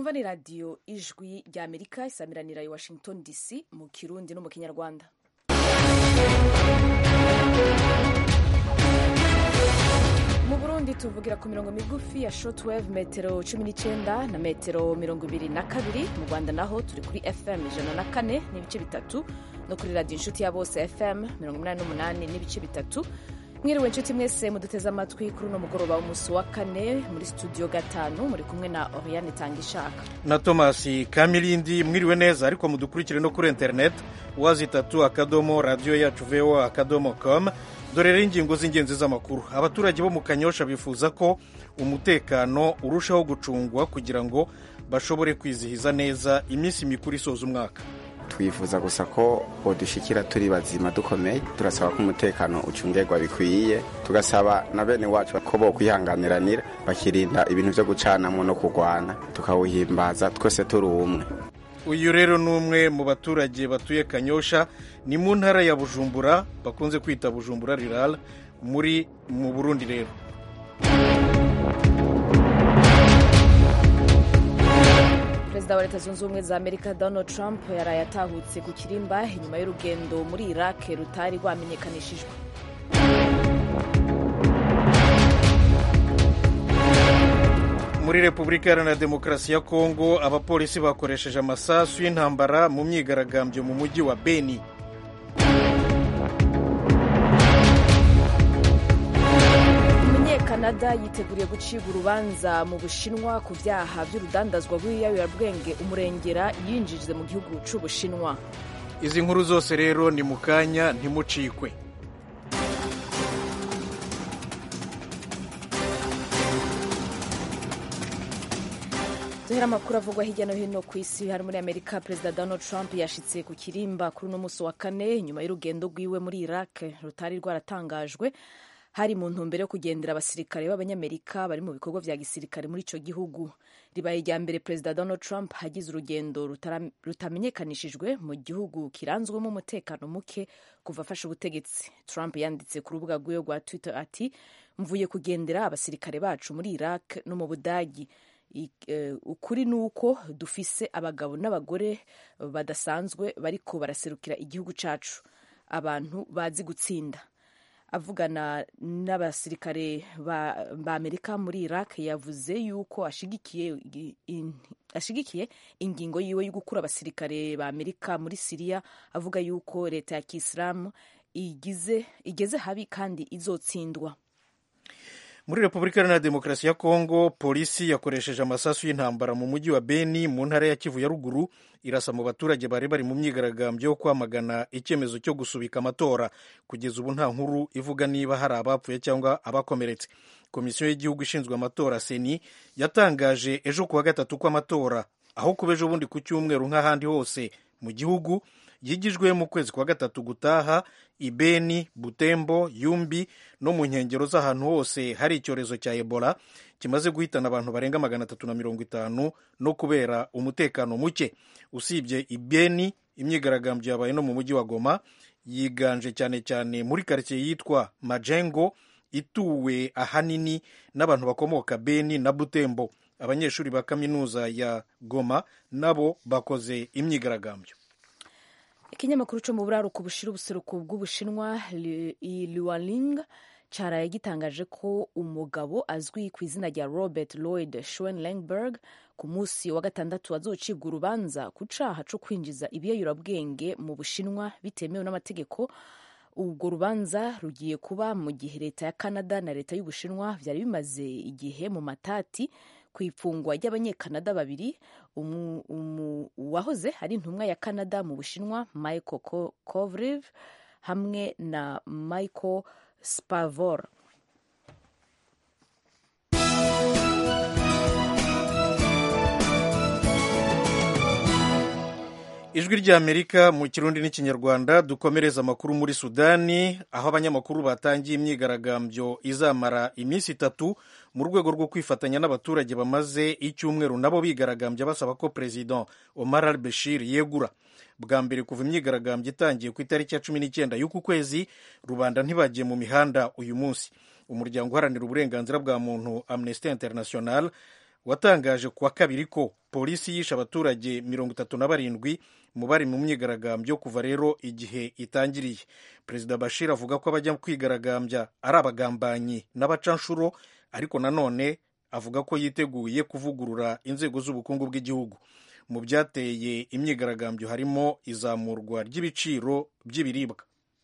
mwumva ni radiyo ijwi rya amerika isamiranira i washington dc mu kirundi no mu kinyarwanda mu burundi tuvugira ku mirongo migufi ya shortwave metero cumi n'icyenda na metero mirongo ibiri na kabiri mu rwanda naho turi kuri fm ijana na kane n'ibice bitatu no kuri radiyo inshuti ya bose fm mirongo inani n'umunani n'ibice bitatu mwiriwe inshuti mwese muduteze amatwi kuri uno mugoroba w'umunsi wa kane muri studio gatanu muri kumwe na oriane tangishaka na thomas kamilindi mwiriwe neza ariko mudukurikire no kuri internet wazi itatu akadomo radiyo yacu voa akadomo com dore rero ingingo z'ingenzi z'amakuru abaturage bo mu kanyosha bifuza ko umutekano urushaho gucungwa kugira ngo bashobore kwizihiza neza iminsi mikuru isoza umwaka twifuza gusa ko bodushikira turi bazima dukomeye turasaba ko umutekano ucungerwa bikwiye tugasaba na bene wacu ko bo kwihanganiranira bakirinda ibintu byo gucanamo no kurwana tukawuhimbaza twese turi umwe uyu rero ni umwe mu baturage batuye kanyosha ni mu ntara ya bujumbura bakunze kwita bujumbura rirara muri mu burundi rero perezida wa leta zunze ubumwe za amerika donald trump yaraye atahutse ku kirimba inyuma y'urugendo muri iraq rutari rwamenyekanishijwe muri repubulika iharanira demokarasi ya kongo abapolisi bakoresheje amasasu y'intambara mu myigaragambyo mu mujyi wa beni umunyekanada yiteguriye gucibwa urubanza mu bushinwa ku byaha by'urudandazwa rw'ibiyobyabwenge umurengera yinjije mu gihugu cy'ubushinwa izi nkuru zose rero ni mu kanya ntimucikwe duhera amakuru avugwa hirya no hino ku isi hari muri amerika perezida donald trump yashitse ku kirimba kuri uno munsi wa kane nyuma y'urugendo rwiwe muri iraq rutari rwaratangajwe hari mu ntumbero yo kugendera abasirikare b'abanyamerika bari mu bikorwa vya gisirikare muri ico gihugu ribaye irya mbere perezida donald trump hagize urugendo rutamenyekanishijwe mu gihugu kiranzwemo umutekano muke kuva afashe ubutegetsi trump yanditse ku rubuga rwiwe rwa twitter ati mvuye kugendera abasirikare bacu muri iraq no mu budagi ukuri ni uko dufise abagabo n'abagore badasanzwe bariko baraserukira igihugu cacu abantu bazi gutsinda avugana n'abasirikare ba, ba amerika muri iraq yavuze yuko ashigikiye, in, ashigikiye ingingo yiwe yo gukura abasirikare ba amerika muri siriya avuga yuko leta ya kisilamu igeze habi kandi izotsindwa muri repubulika iharanira demokarasi ya kongo polisi yakoresheje amasasu y'intambara mu mujyi wa beni mu ntara ya kivu ya ruguru irasa mu baturage bari bari mu myigaragambyo yo kwamagana icyemezo cyo gusubika amatora kugeza ubu nta nkuru ivuga niba hari abapfuye cyangwa abakomeretse komisiyo y'igihugu ishinzwe amatora seni yatangaje ejo kuwa gatatu ko amatora aho kuba ejo bundi ku cyumweru nk'ahandi hose mu gihugu yigijwe mu kwezi kwa gatatu gutaha ibeni butembo yumbi no mu nkengero z'ahantu hose hari icyorezo cya ebola kimaze guhitana abantu barenga magana atatu na mirongo itanu no kubera umutekano muke usibye ibeni imyigaragambyo yabaye no mu mujyi wa goma yiganje cyane cyane muri karitsiye yitwa majengo ituwe ahanini n'abantu bakomoka beni na butembo abanyeshuri ba kaminuza ya goma nabo bakoze imyigaragambyo ikinyamakuru cyo mu buraruko bushira ubuseruko bw'ubushinwa liwaling cyaraye gitangaje ko umugabo azwi ku izina rya robert lloyd schwenlenberg ku munsi wa gatandatu azocibwa urubanza ku caha co kwinjiza ibiyayurabwenge mu bushinwa bitemewe n'amategeko ubwo rubanza rugiye kuba mu gihe leta ya canada na leta y'ubushinwa byari bimaze igihe mu matati ku ifungwa ry'abanyekanada babiri uwahoze ari intumwa ya canada mu bushinwa michael kovriv hamwe na michael spavor ijwi ry'amerika mu kirundi n'ikinyarwanda dukomereza amakuru muri sudani aho abanyamakuru batangiye imyigaragambyo izamara iminsi itatu mu rwego rwo kwifatanya n'abaturage bamaze icyumweru nabo bigaragambya basaba ko perezida omar al bashir yegura bwa mbere kuva imyigaragambyo itangiye ku itariki ya cumi n'icyenda y'uku kwezi rubanda ntibagiye mu mihanda uyu munsi umuryango uharanira uburenganzira bwa muntu amnesty international watangaje ku wa kabiri ko polisi yishe abaturage mirongo itatu na barindwi mu bari mu myigaragambyo kuva rero igihe itangiriye perezida bashir avuga ko abajya kwigaragambya ari abagambanyi n'abacanshuro ariko nanone avuga ko yiteguye kuvugurura inzego z'ubukungu bw'igihugu mu byateye imyigaragambyo harimo izamurwa ry'ibiciro by'ibiribwa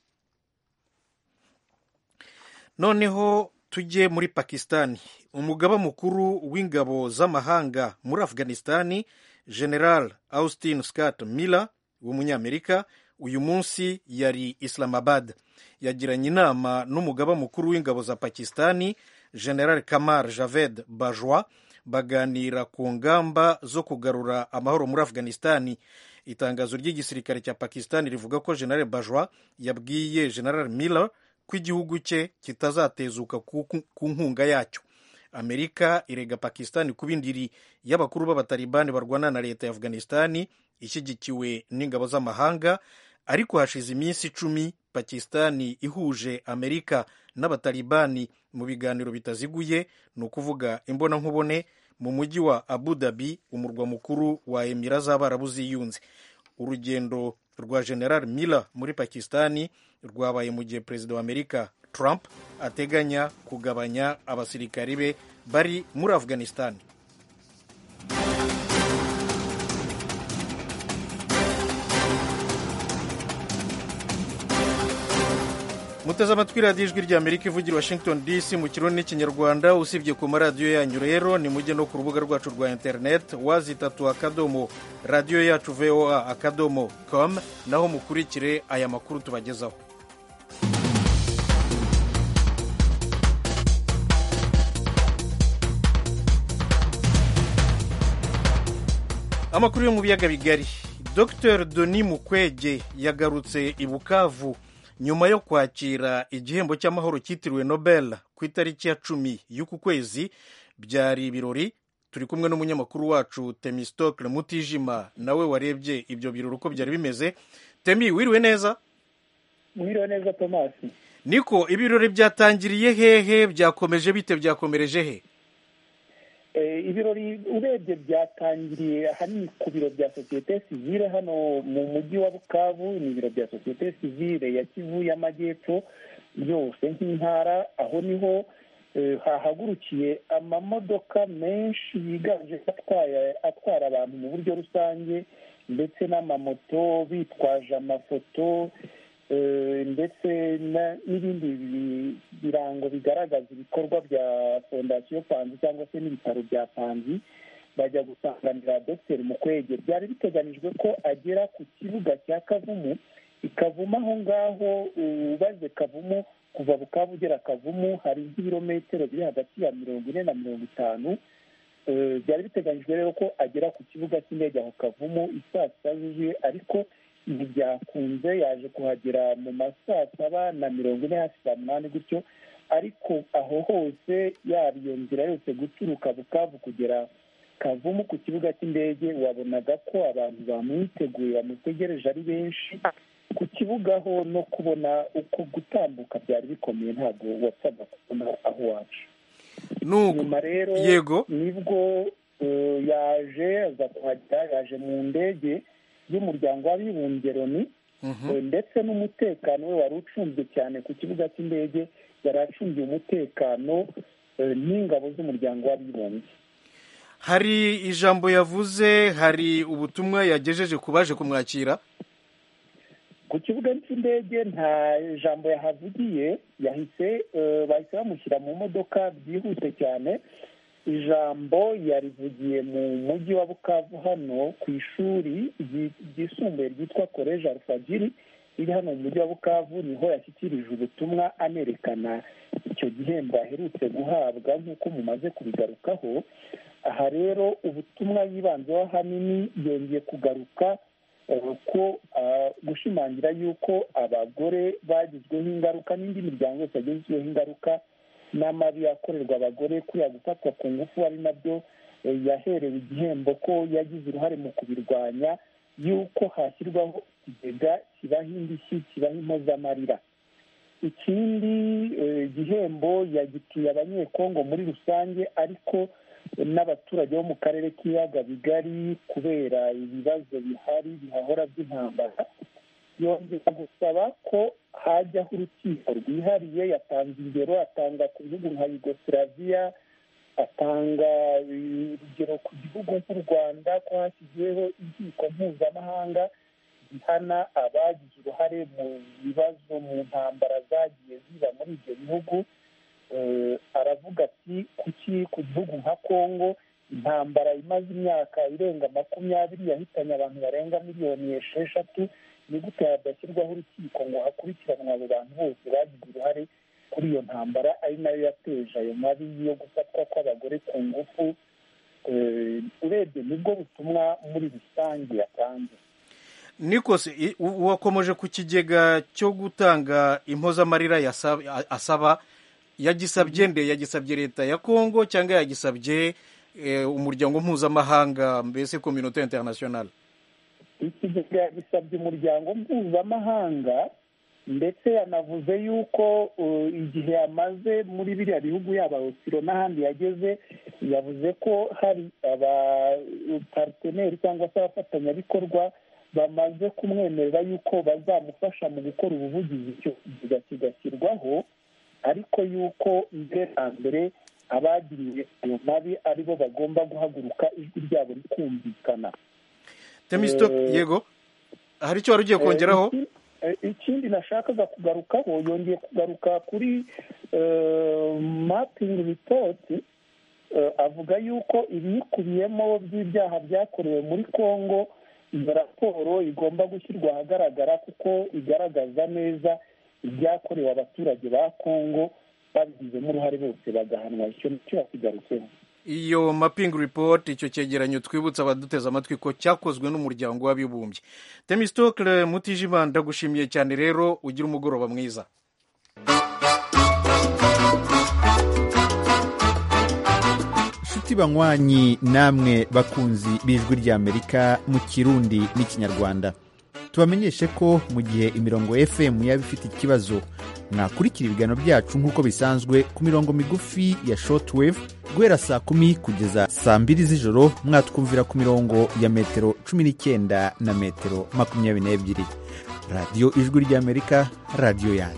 noneho tujye muri pakisitani umugaba mukuru w'ingabo z'amahanga muri afghanistani general austin scott miller w'umunyamerika uyu munsi yari islamabad yagiranye inama n'umugaba mukuru w'ingabo za pakisitani general kamar javed bajwa baganira ku ngamba zo kugarura amahoro muri afghanistani itangazo ry'igisirikare cya pakisitani rivuga ko general bajwa yabwiye general miller ko igihugu cye kitazatezuka ku nkunga yacyo amerika irega pakisitani kuba indiri y'abakuru b'abatalibani barwana na leta ya afghanistani ishyigikiwe n'ingabo z'amahanga ariko hashize iminsi icumi pakisitani ihuje amerika n'abatalibani mu biganiro bitaziguye ni ukuvuga imbonankubone mu mujyi wa abu dhabi umurwa mukuru wa emira z'abarabu ziyunze urugendo rwa general miller muri pakisitani rwabaye mu gihe perezida wa amerika trump ateganya kugabanya abasirikari be bari muri afghanistani muteze amatwi radiyo ijwi rya amerika ivugira washington dc mu kirundi n'ikinyarwanda usibye ku maradiyo yanyu rero ni mujye no ku rubuga rwacu rwa interineti wazitatu akadomo radiyo yacu voa akadomo com naho mukurikire aya makuru tubagezaho amakuru yo mu biyaga bigari dr denis mukwege yagarutse i bukavu nyuma yo kwakira igihembo cy'amahoro cyitiriwe nobel ku itariki ya cumi y'uku kwezi byari ibirori turi kumwe n'umunyamakuru wacu temistokle mutijima nawe warebye ibyo birori uko byari bimeze temi wiriwe neza wiriwe neza tomasi niko ibirori byatangiriye hehe byakomeje bite byakomereje he ibirori urebye byatangiriye ahanini ku biro bya sosiyete sivile hano mu mujyi wa bukavu ni ibiro bya sosiyete sivile ya kivu y'amajyepfo yose nk'intara aho niho hahagurukiye amamodoka menshi yiganje atwara abantu mu buryo rusange ndetse n'amamoto bitwaje amafoto ndetse n'ibindi birango bigaragaza ibikorwa bya fondasiyo panzi cyangwa se n'ibitaro bya panzi bajya gusanganira dogiteri mukwege byari biteganijwe ko agera ku kibuga cya kavumu ikavumu aho ngaho ubaze kavumu kuva bukavu ugera kavumu hari nk'ibirometero biri hagati ya mirongo ine na mirongo itanu byari biteganyijwe rero ko agera ku kibuga cy'indege aho kavumu isaa sita zuzuye ariko ntibyakunze yaje kuhagera mu ma saa saba na mirongo ine hafi saa munani gutyo ariko aho hose yaba iyo nzira yose guturuka bukavu kugera kavumu ku kibuga cy'indege wabonaga ko abantu bamwiteguye bamutegereje ari benshi ku kibuga ho no kubona uko gutambuka byari bikomeye ntabwo wapfaga kubona aho wacu nyuma rero yego nibwo yaje aza kuhagera yaje mu ndege y'umuryango w'abibumbye loni ndetse n'umutekano we wari ucunzwe cyane ku kibuga cy'indege yari acungiye umutekano n'ingabo z'umuryango w'abibumbye hari ijambo yavuze hari ubutumwa yagejeje ku baje kumwakira ku kibuga cy'indege nta jambo yahavugiye yahise bahise bamushyira mu modoka byihuse cyane ijambo yarivugiye mu mujyi wa bukavu hano ku ishuri ryisumbuye ryitwa koleji alfagiri riri hano mu mujyi wa bukavu niho yashyikirije ubutumwa anerekana icyo gihembo aherutse guhabwa nk'uko mumaze kubigarukaho aha rero ubutumwa yibanzeho ahanini yongeye kugaruka ko gushimangira yuko abagore bagizweho ingaruka n'indi miryango yose yagizweho ingaruka n'amabi akorerwa abagore kuriya gufatwa ku ngufu ari nabyo yaherewe igihembo ko yagize uruhare mu kubirwanya yuko hashyirwaho ikigega kibaho indishyi kibaho impozamarira ikindi gihembo yagitiye abanyekongo muri rusange ariko n'abaturage bo mu karere k'ibiyaga bigari kubera ibibazo bihari bihahora by'intambara yongera gusaba ko hajyaho urukiko rwihariye yatanze ingero atanga ku bihugu nka yugoslavia atanga urugero ku gihugu nk'u rwanda ko hashyizweho inkiko mpuzamahanga zihana abagize uruhare mu bibazo mu ntambara zagiye ziba muri ibyo bihugu aravuga ati kuki ku gihugu nka congo intambara imaze imyaka irenga makumyabiri yahitanye abantu barenga miliyoni esheshatu ni gute hadashyirwaho urukiko ngo hakurikiranwe abo bantu bose bagize uruhare kuri iyo ntambara ari nayo yateje ayo mabi yo gufatwa kw'abagore ku ngufu urebye nibwo butumwa muri rusange yatanze nikose wakomeje ku kigega cyo gutanga impozamarira asaba yagisabye nde yagisabye leta ya kongo cyangwa yagisabye umuryango mpuzamahanga mbese kominote interinasiyonari ikigega yagisabye umuryango mpuzamahanga ndetse yanavuze yuko igihe amaze muri biriya bihugu yaba osiro n'ahandi yageze yavuze ko hari abapariteneri cyangwa se abafatanyabikorwa bamaze kumwemerera yuko bazamufasha mu gukora ubuvugizi icyo kigega kigashyirwaho ariko yuko mbere na mbere abagiriye ayo mabi aribo bagomba guhaguruka ijwi ryabo rikumvikana temisito yego hari icyo wari ugiye kongeraho ikindi nashakaga kugarukaho yongeye kugaruka kuri mapingi ripoti avuga yuko ibiyikubiyemo by'ibyaha byakorewe muri congo iyo raporo igomba gushyirwa ahagaragara kuko igaragaza neza ibyakorewe abaturage ba congo babigizemo uruhare bose bagahanwa icyo nicyo yakigarutseho iyo mapingi ripoti icyo cyegeranyo twibutsa abaduteze amatwi ko cyakozwe n'umuryango w'abibumbye temisitokire mutijima ndagushimiye cyane rero ugira umugoroba mwiza inshuti banywanyi namwe bakunzi b'ijwi ry'amerika mu kirundi n'ikinyarwanda tubamenyeshe ko mu gihe imirongo fm yaba ifite ikibazo mwakurikira ibiganiro byacu nk'uko bisanzwe ku mirongo migufi ya shortwave guhera saa kumi kugeza saa mbiri z'ijoro mwatwumvira ku mirongo ya metero cumi n'icyenda na metero makumyabiri n'ebyiri radiyo ijwi ry'amerika radiyo yanyu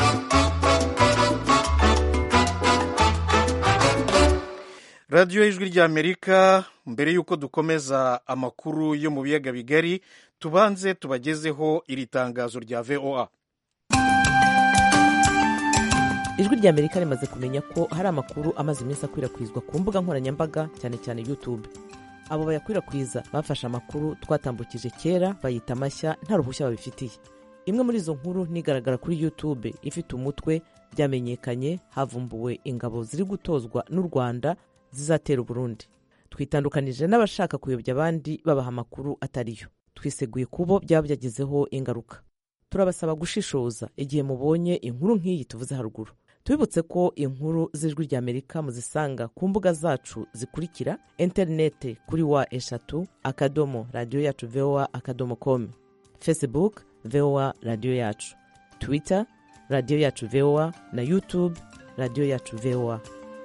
radiyo y'ijwi ry'amerika mbere y'uko dukomeza amakuru yo mu biyaga bigari tubanze tubagezeho iri tangazo rya voa ijwi rya amerika rimaze kumenya ko hari amakuru amaze iminsi akwirakwizwa ku mbuga nkoranyambaga cyane cyane youtube abo bayakwirakwiza bafashe amakuru twatambukije kera bayita amashya nta ruhushya babifitiye imwe muri izo nkuru nigaragara kuri youtube ifite umutwe byamenyekanye havumbuwe ingabo ziri gutozwa n'u rwanda zizatera uburundi twitandukanije n'abashaka kuyobya abandi babaha amakuru atariyo twiseguye kubo byaba byagezeho ingaruka turabasaba gushishoza igihe mubonye inkuru nk'iyi tuvuze haruguru tubibutse ko inkuru z'ijwi rya amerika muzisanga ku mbuga zacu zikurikira interinete kuri wa eshatu akadomo radiyo yacu voa akadomo komu facebook voa radiyo yacu twitter radiyo yacu voa na youtube radiyo yacu voa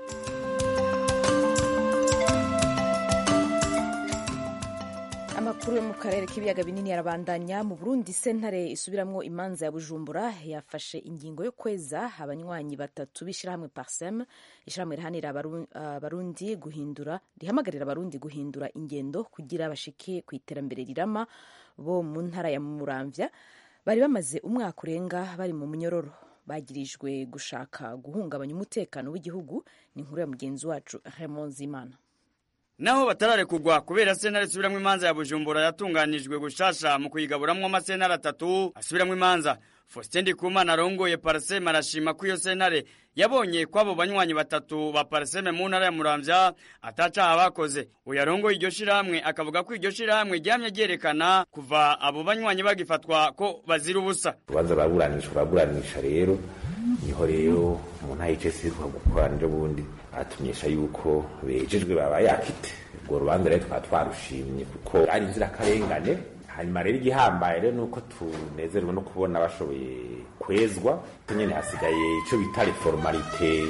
amakuru yo mu karere k'ibiyaga binini yarabandanya mu burundi sentare isubiramwo imanza ya bujumbura yafashe ingingo yo kweza abanywanyi batatu b'ishyirahamwe parsem ishyirahamwe rihanira abarundi guhindura rihamagarira abarundi guhindura ingendo kugira bashike ku iterambere rirama bo mu ntara ya muramvya bari bamaze umwaka urenga bari mu munyororo bagirijwe gushaka guhungabanya umutekano w'igihugu ni inkuru ya mugenzi wacu Raymond Zimana naho batararekugwa kubera sentare isubiramwo imanza ya bujumbura yatunganijwe gushasha mu kuyigaburamwo amasentare atatu asubiramwo imanza faustin ndikumana arongoye parseme arashima ko iyo sentare yabonye ko abo banywanyi batatu ba parseme mu ntara ya muramvya atacaha bakoze uyu arongoye iryo shirahamwe akavuga ko iryo shirahamwe ryamye ryerekana kuva abo banywanyi bagifatwa ko bazira ubusa urubanza baraburanisha baraburanisha rero niho rero umuntu ahicese gukorana ejo bundi atumenyesha yuko bejejwe baba yakite urwo rubanza rero twaba twarushimye kuko ari inzirakarengane hanyuma rero igihambaye rero nuko tunezerewe no kubona bashoboye kwezwa nyene hasigaye ico bita reformalite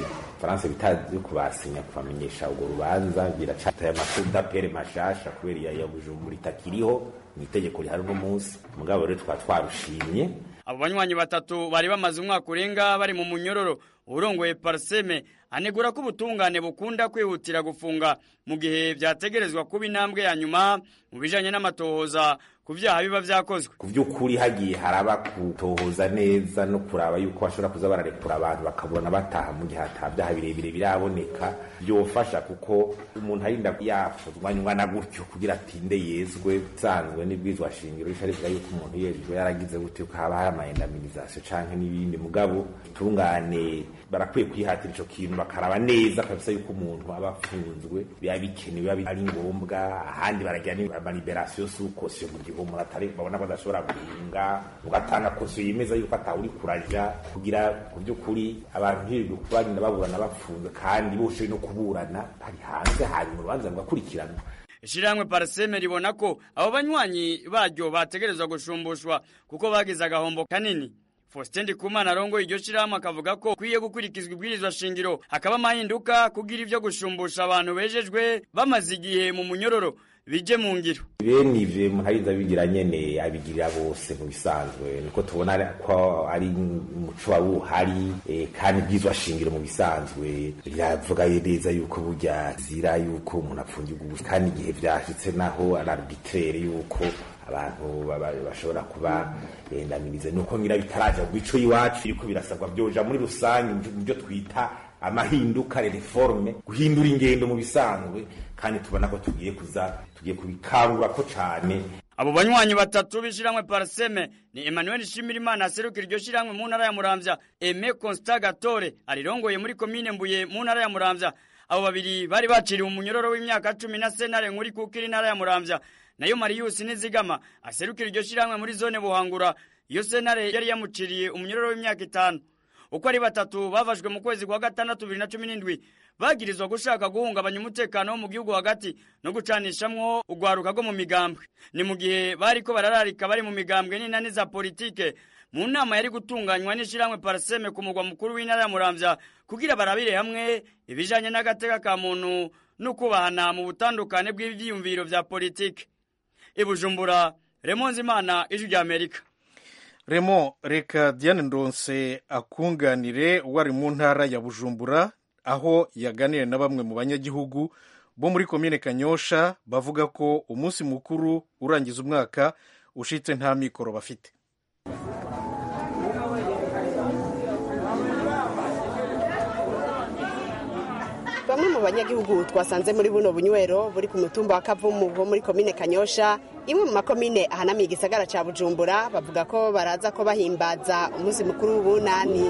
faransa bita yo kubasinya kubamenyesha urwo rubanza biracataye amakuru d'apere mashasha kubera iya ya bujumbura itakiriho mu itegeko rihari uno munsi mugabo rero tukaba twarushimye abo banywanyi batatu bari bamaze umwaka urenga bari mu munyororo urongoye parseme anegura ko ubutungane bukunda kwihutira gufunga mu gihe byategerezwa kuba intambwe ya nyuma mu bijanye n'amatohoza ku vyaha biba vyakozwe ku by'ukuri hagiye haraba kutohoza neza no kuraba yuko bashobora kuza bararekura abantu bakaburana bataha mu gihe ata vyaha birebire biraboneka byofasha kuko umuntu arinda yafuzwa nyungana gutyo kugira atinde yezwe sanzwe n'ibwizwa shingiro rica rivuga yuko umuntu yejwe yaragize gutyo haba hari amaendaminizacyo canke n'ibindi mugabo tungane barakwiye kwihatira ico kintu bakaraba neza kabisa yuko umuntu aba afunzwe biba bikenewe biba ari ngombwa ahandi baragira amaliberasiyo sukosiyo mu gihe umuntu atari babona ko adashobora guhinga ugatanga kosiyo yemeza yuko atawuri kuraja kugira ku by'ukuri abantu ntibirirwe bagenda baburana bafunze kandi boshoye no kuburana bari hanze hanyuma urubanza rugakurikiranwa ishirahamwe parseme ribona ko abo banywanyi baryo bategerezwa gushumbushwa kuko bagize agahombo kanini Faustin Ndikumana arongoye iryo shirahamwe akavuga ko kwiye gukurikizwa ibwirizwa shingiro hakaba amahinduka kugira ivyo gushumbusha abantu bejejwe bamaze igihe mu munyororo bije mu ngiro bene ivyo muhariza bigira nyene abigirira bose mu bisanzwe niko tubona ko ari umuco wa wuhari e, kandi bwizwa shingiro mu bisanzwe biravuga neza yuko burya zira yuko umuntu apfungirwa ubusa kandi igihe vyashitse naho ari arbitraire yuko abantu bashobora kuba endamirize nuko ngira bitaraja mu bico iwacu yuko birasabwa byoja muri rusange mu byo twita amahinduka reforme guhindura ingendo mu bisanzwe kandi tubona ko tugiye kuza tugiye kubikangura ko cane abo banywanyi batatu b'ishiramwe parseme ni Emmanuel Shimirimana aserukira iryo shiramwe mu ntara ya Muramvya Aime Constant Gatore arirongoye muri komine Mbuye mu ntara ya Muramvya abo babiri bari baciriwe umunyororo w'imyaka cumi na senare nkuri kukiri intara ya Muramvya nayo Marius Nizigama aserukira iryo shiramwe muri zone Buhangura iyo senare yari yamuciriye umunyororo w'imyaka itanu uko ari batatu bafashwe mu kwezi kwa gatandatu bibiri na cumi n'indwi bagirizwa gushaka guhungabanya umutekano wo mu gihugu hagati no gucanishamwo urwaruka rwo mu migambwe ni mu gihe bariko barararika bari mu migambwe n'inani za politike mu nama yari gutunganywa n'ishiramwe parseme ku mugwa mukuru w'intara ya muramvya kugira barabire hamwe ibijanye n'agateka ka muntu no kubahana mu butandukane bw'ivyiyumviro vya politike ibujumbura remonzi imana ijwi rya amerika remo reka diane ndonse akunganire wari mu ntara ya bujumbura aho yaganiriye na bamwe mu banyagihugu bo muri komine kanyosha bavuga ko umunsi mukuru urangiza umwaka ushitse nta mikoro bafite bamwe mu banyagihugu twasanze muri buno bunywero buri ku mutumba wa kavumu wo muri komine kanyosha imwe mu makomine ahanamiye igisagara ca bujumbura bavuga ko baraza ko bahimbaza umunsi mukuru w'ubunani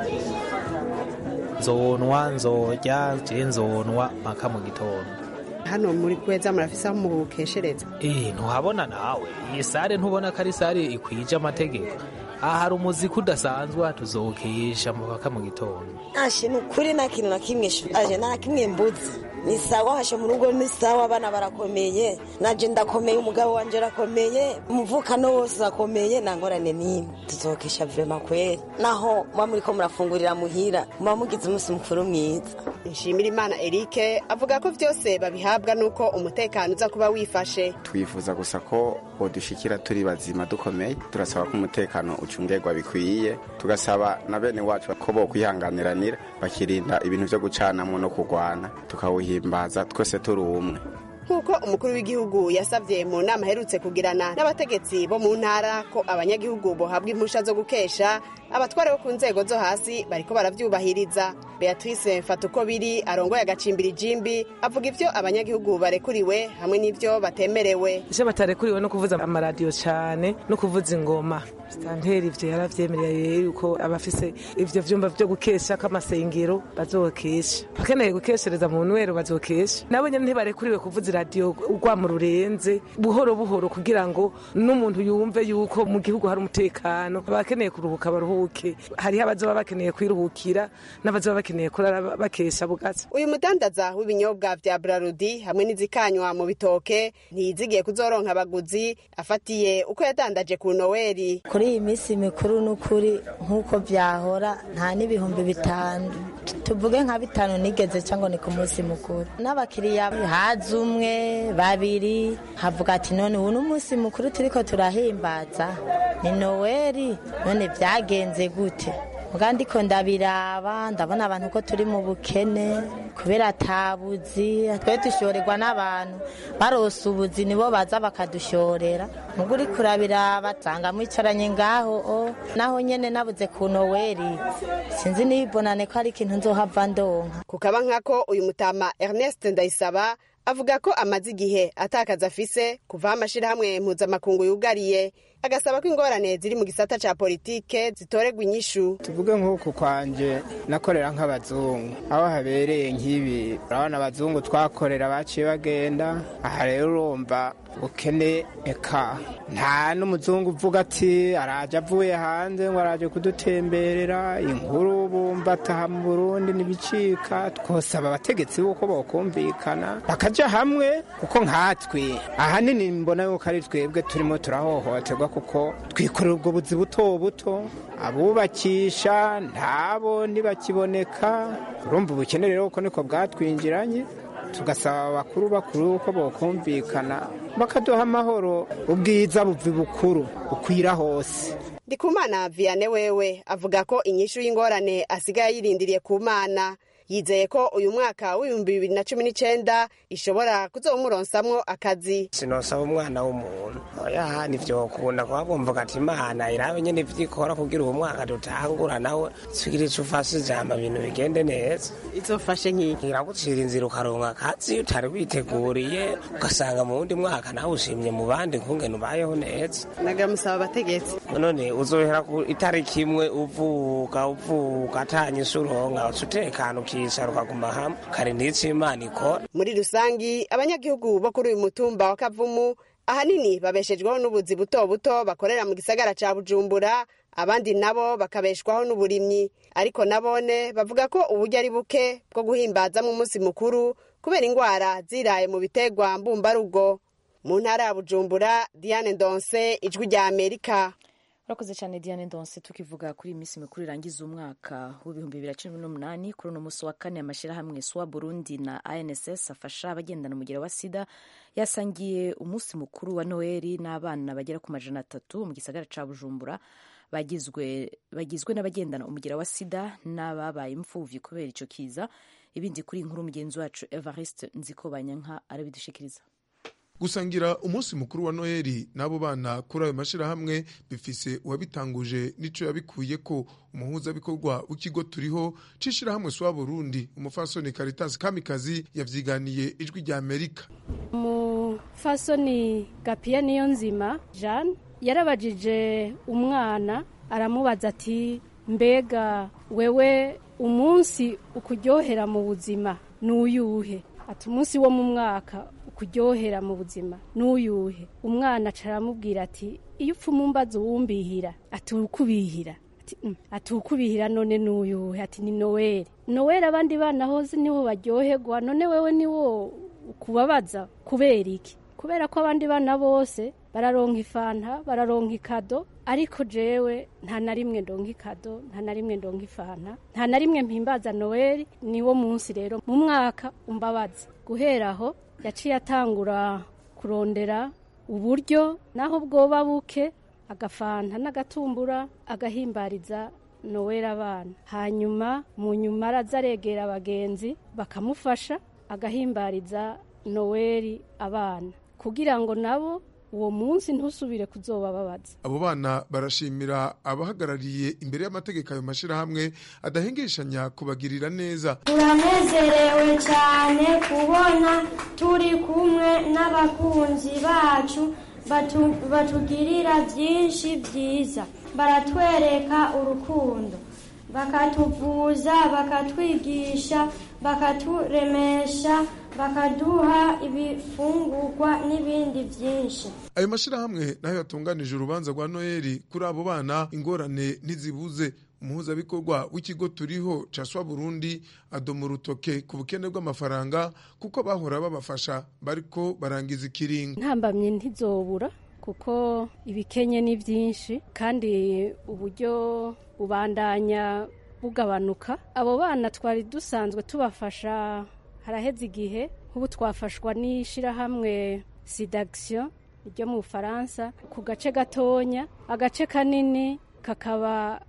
nzonwa nzorya je nzonwa mpaka mu gitondo hano muri kweza murafise aho mukeshereza eh ntuhabona nawe iyi sare ntubona ko ari sare ikwije amategeko aha hari umuziki udasanzwe tuzokesha mpaka mu gitondo ashe ni ukuri nta kintu na kimwe aje nta kimwe mbuzi ni sawa hashe mu rugo ni sawa abana barakomeye naje ndakomeye umugabo wanje arakomeye umuvukano wose urakomeye nta ngorane n'imwe tuzokesha vrema kweri naho muba muriko murafungurira muhira muba mugize umunsi mukuru mwiza nshimira imana erike avuga ko byose babihabwa n'uko umutekano uza kuba wifashe twifuza gusa ko bodushikira turi bazima dukomeye turasaba ko umutekano ucungerwa bikwiye tugasaba na bene wacu ko bo kwihanganiranira bakirinda ibintu vyo gucanamwo no kurwana tukawuhimbaza twese turi umwe nk'uko umukuru w'igihugu yasabye mu nama aherutse kugirana n'abategetsi bo mu ntara ko abanyagihugu bohabwa impusha zo gukesha abatware bo ku nzego zo hasi bariko baravyubahiriza beatrice mfatuko biri arongoye agacimbiri jimbi avuga ivyo abanyagihugu barekuriwe hamwe n'ivyo batemerewe ivyo batarekuriwe no kuvuza amaradiyo cane no kuvuza ingoma sitanteri ivyo yaravyemereye yuko abafise ivyo vyumba vyo gukesha k'amasengero bazokesha bakeneye gukeshereza mu nwero bazokesha nabo nyene ntibarekuriwe kuvuza iradiyo urwamo rurenze buhoro buhoro kugira ngo n'umuntu yumve yuko mu gihugu hari umutekano abakeneye kuruhuka baruhuke hariho abazoba bakeneye kwiruhukira n'abazoba bakeneye kurara bakesha bugatsi uyu mudandaza w'ibinyobwa vya brarudi hamwe n'izikanywa mu bitoke ntiyizigiye kuzoronka abaguzi afatiye uko yadandaje ku noweli kuri iyi minsi mikuru n'ukuri nk'uko byahora nta n'ibihumbi bitanu tuvuge nka bitanu nigeze cyangwa ni ku munsi mukuru n'abakiriya haza umwe babiri havuga ati none ubu ni umunsi mukuru turiko turahimbaza ni noweli none byagenze gute muga ndiko ndabiraba ndabona abantu ko turi mu bukene kubera atabuzi twe dushorerwa n'abantu barose ubuzi nibo baza bakadushorera muga uri kurabiraba nsanga mwicaranye ngaho o naho nyene nabuze ku noweli sinzi nibonane ko ari ikintu nzohava ndonka kukaba nkako uyu mutama ernest ndayisaba avuga ko amaze igihe atakaza afise kuva aho amashirahamwe mpuzamakungu yugariye agasaba ko ingorane ziri mu gisata ca politike zitorerwa inyishu tuvuge nk'uku kwanje nakorera nk'abazungu aho habereye nk'ibi urabona abazungu twakorera baciye bagenda aha rero urumva ubukene eka nta n'umuzungu uvuga ati araje avuye hanze ngo araje kudutemberera inkuru bumva ataha mu burundi ntibicika twosaba abategetsi b'uko bokumvikana bakaja hamwe kuko nkatwe ahanini mbona yuko ari twebwe turimo turahohoterwa kuko twikorera ubwo buzi buto buto abubakisha ntabo ntibakiboneka urumva ubukene rero kuko niko bwatwinjiranye tugasaba abakuru bakuru ko bokumvikana bakaduha amahoro ubwiza buvi bukuru bukwira hose ndikumana viane wewe avuga ko inyishu y'ingorane asigaye yirindiriye ku mana yizeye ko uyu mwaka w'ibihumbi bibiri na cumi n'icenda ishobora kuzowumuronsamwo akazi sinosaba umwana w'umuntu oya nivyo kubona kuba bumvuga ati imana irabe nyene ivyikora kugira uwo mwaka dutangura nawe sigira ico ufashe ijambo ibintu bigende neza izofashe nkiki iragucira inzira ukaronka akazi utari witeguriye ugasanga mu wundi mwaka nawe ushimye mu bandi kungene ubayeho neza nagamusaba abategetsi none uzohera ku itariki imwe uvuka uvuka atanyisha uronka uca utekana ukicara ukaguma hamwe kare n'ico imana ikora muri rusangi abanyagihugu bo kuri uyu mutumba wa kavumu ahanini babeshejweho n'ubuzi buto buto bakorera mu gisagara ca bujumbura abandi nabo bakabeshwaho n'uburimyi ariko nabone bavuga ko uburyo ari buke bwo guhimbazamo umunsi mukuru kubera ingwara ziraye mu bitegwa mbumbarugo mu ntara ya bujumbura diane ndonse ijwi rya amerika urakoze cyane diane ndonse tukivuga kuri iyi minsi mikuru irangiza umwaka w'ibihumbi bibiri na cumi n'umunani kuri uno munsi wa kane amashyirahamwe swa burundi na anss afasha abagendana umugero wa sida yasangiye umunsi mukuru wa noheli n'abana bagera ku majana atatu mu gisagara ca bujumbura bagizwe bagizwe n'abagendana umugera wa sida n'ababaye imfuvyi kubera ico kiza ibindi kuri inkuru mugenzi wacu evariste nzikobanyanka arabidushikiriza gusangira umunsi mukuru wa noheli n'abo bana kuri ayo mashyirahamwe bifise uwabitanguje n'ico yabikuye ko umuhuzabikorwa w'ikigo turiho c'ishirahamwe swa burundi umufasoni caritas kamikazi yavyiganiye ijwi rya amerika umufasoni gapiya niyo nzima jeanne yarabajije umwana aramubaza ati mbega wewe umunsi ukuryohera mu buzima n'uyuhe ati umunsi wo mu mwaka ukuryohera mu buzima n'uyuhe umwana acaramubwira ati iyo upfa umumbaza uwumbihira ati ukubihira ati ukubihira none n'uyuhe ati ni noweli noweli abandi bana hose nibo baryoherwa none wewe niwo ukubabaza kubera iki kubera ko abandi bana bose bararonka ifanta bararonka ikado ariko jewe nta na rimwe ndonka ikado nta na rimwe ndonka ifanta nta na rimwe mpimbaza noweli niwo munsi rero mu mwaka umbabaza guhera aho yaciye atangura kurondera uburyo naho bwoba buke agafanta n'agatumbura agahimbariza noweli abana hanyuma mu nyuma araza aregera abagenzi bakamufasha agahimbariza noweli abana kugira ngo nabo uwo munsi ntusubire kuzobababaza abo bana barashimira abahagarariye imbere y'amategeko ayo mashyirahamwe adahengeshanya kubagirira neza turanezerewe cyane kubona turi kumwe n'abakunzi bacu batugirira byinshi byiza baratwereka urukundo bakatuvuza bakatwigisha bakaturemesha bakaduha ibifungurwa n'ibindi byinshi ayo mashyirahamwe nayo yatunganije urubanza rwa noheli kuri abo bana ingorane ntizibuze umuhuzabikorwa w'ikigo turiho caswa burundi adoma urutoke ku bukene bw'amafaranga kuko bahora babafasha bariko barangiza ikiringo ntambamye ntizobura kuko ibikenye ni byinshi kandi uburyo bubandanya bugabanuka abo bana twari dusanzwe tubafasha haraheze igihe nk'ubu twafashwa n'ishyirahamwe sidagisiyo ryo mu bufaransa ku gace gatonya agace kanini kakaba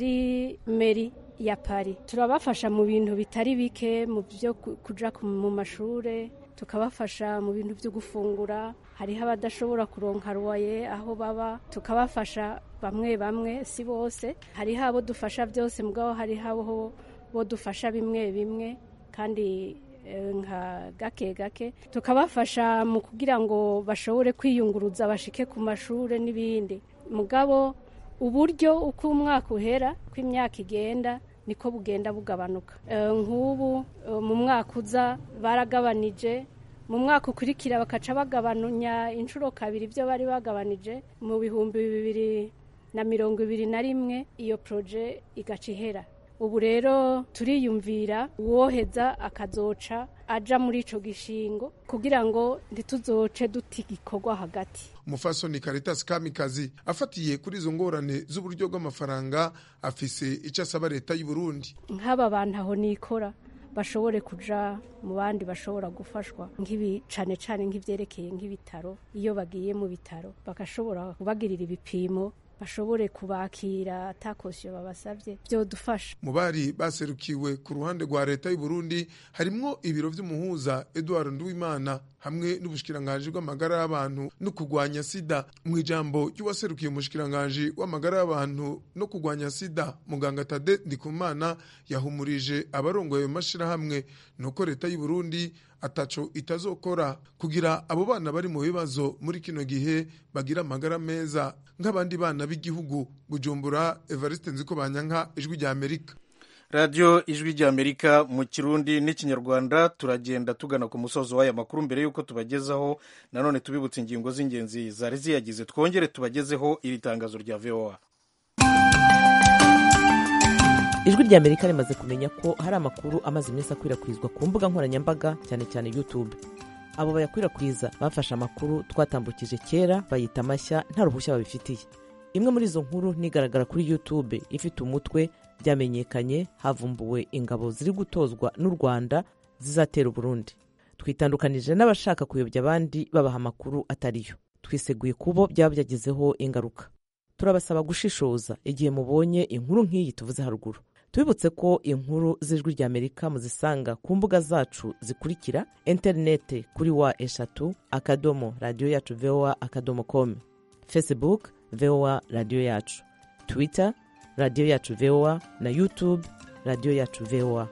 ari meri ya pari turabafasha mu bintu bitari bike mu byo kuja mu mashure tukabafasha mu bintu byo gufungura hariho abadashobora kuronka ruwaye aho baba tukabafasha bamwe bamwe si bose hariho abo dufasha byose mugabo hariho abo bo dufasha bimwe bimwe kandi nka gake gake tukabafasha mu kugira ngo bashobore kwiyunguruza bashike ku mashuri n'ibindi mugabo uburyo uko umwaka uhera uko imyaka igenda niko bugenda bugabanuka nk'ubu mu mwaka uza baragabanije mu mwaka ukurikira bakaca bagabanunya inshuro kabiri ibyo bari bagabanije mu bihumbi bibiri na mirongo ibiri na rimwe iyo poroje igaca ihera ubu rero turiyumvira uwoheza akazoca aja muri ico gishingo kugira ngo ntituzoce duta igikorwa hagati umufasoni Caritas Kamikazi afatiye kuri izo ngorane z'uburyo bw'amafaranga afise icyo asaba leta y'u Burundi nk'aba bantu aho nikora bashobore kuja mu bandi bashobora gufashwa nk'ibi cane cane nk'ivyerekeye nk'ibitaro iyo bagiye mu bitaro bagashobora kubagirira ibipimo bashobore kubakira atakosiyo babasabye byodufasha mu bari baserukiwe ku ruhande rwa leta y'u Burundi harimwo ibiro vy'umuhuza Edouard Nduwimana hamwe n'ubushikiranganji bw'amagara y'abantu no kurwanya sida mu ijambo ry'uwaserukiye umushikiranganji w'amagara y'abantu no kurwanya sida muganga Tade Ndikumana yahumurije abarongoye ayo mashirahamwe nuko leta y'u Burundi ataco itazokora kugira abo bana bari mu bibazo muri kino gihe bagira amagara meza nk'abandi bana b'igihugu Bujumbura Evariste Nziko Banyanka ijwi rya Amerika radiyo ijwi ry'amerika mu kirundi n'ikinyarwanda turagenda tugana ku musozo w'aya makuru mbere y'uko tubagezaho nanone tubibutse ingingo z'ingenzi zari ziyagize twongere tubagezeho iri tangazo rya voa ijwi rya amerika rimaze kumenya ko hari amakuru amaze iminsi akwirakwizwa ku mbuga nkoranyambaga cyane cyane youtube abo bayakwirakwiza bafashe amakuru twatambukije kera bayita amashya nta ruhushya babifitiye imwe muri izo nkuru nigaragara kuri youtube ifite umutwe byamenyekanye havumbuwe ingabo ziri gutozwa n'u rwanda zizatera uburundi twitandukanije n'abashaka kuyobya abandi babaha amakuru atariyo twiseguye kubo byaba byagizeho ingaruka turabasaba gushishoza igihe mubonye inkuru nk'iyi tuvuze haruguru tubibutse ko inkuru z'ijwi ry'amerika muzisanga ku mbuga zacu zikurikira interinete kuri wa eshatu akadomo radiyo yacu voa akadomo com facebook voa radiyo yacu twitter radiyo yacu voa na youtube radiyo yacu voa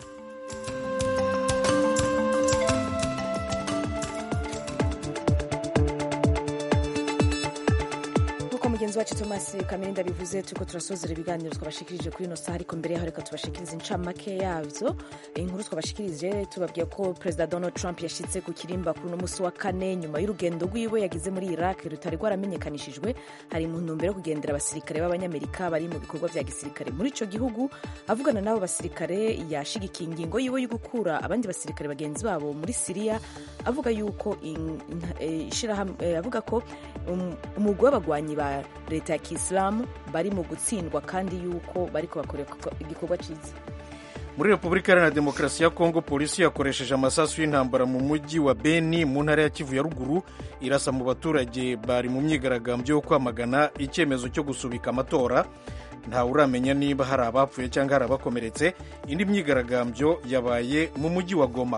nk'uko mugenzi wacu thomas kamirinda bivuze turiko turasozera ibiganiro twabashikirije kuri ino saha ariko mbere yaho reka tubashikirize incamake yavyo inkuru twabashikirije tubabwiye ko perezida donald trump yashitse ku kirimba kuri uno musi wa kane nyuma y'urugendo rwiwe yagize muri iraq rutari rwaramenyekanishijwe hari mu ntumbero yo kugendera abasirikare b'abanyamerika bari mu bikorwa vya gisirikare muri ico gihugu avugana n'abo basirikare yashigikiye ingingo yiwe yo gukura abandi basirikare bagenzi babo muri siriya avuga yuko in- in- eh, ishirahamwe- eh, avuga ko um- umugwi w'abagwanyi ba leta ya kisilamu bari mu gutsindwa kandi yuko bariko bakora igikorwa ciza muri repubulika iharanira demokarasi ya kongo polisi yakoresheje amasasu y'intambara mu mujyi wa beni mu ntara ya kivu ya ruguru irasa mu baturage bari mu myigaragambyo yo kwamagana icyemezo cyo gusubika amatora ntawe uramenya niba hari abapfuye cyangwa hari abakomeretse indi myigaragambyo yabaye mu mujyi wa goma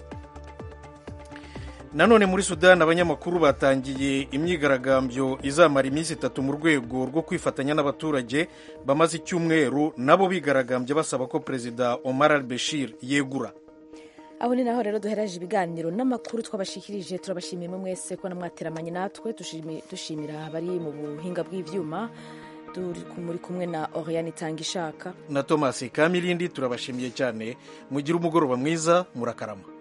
nanone muri sudani abanyamakuru batangiye imyigaragambyo izamara iminsi itatu mu rwego rwo kwifatanya n'abaturage bamaze icyumweru nabo bigaragambye basaba ko perezida omar al bashir yegura aho ni naho rero duhereje ibiganiro n'amakuru twabashikirije turabashimiye mwe mwese ko namwateramanye natwe dushimi- dushimira abari mu buhinga bw'ivyuma turi ku- muri kumwe na oriane itanga ishaka na thomas kamirindi turabashimiye cyane mugire umugoroba mwiza murakarama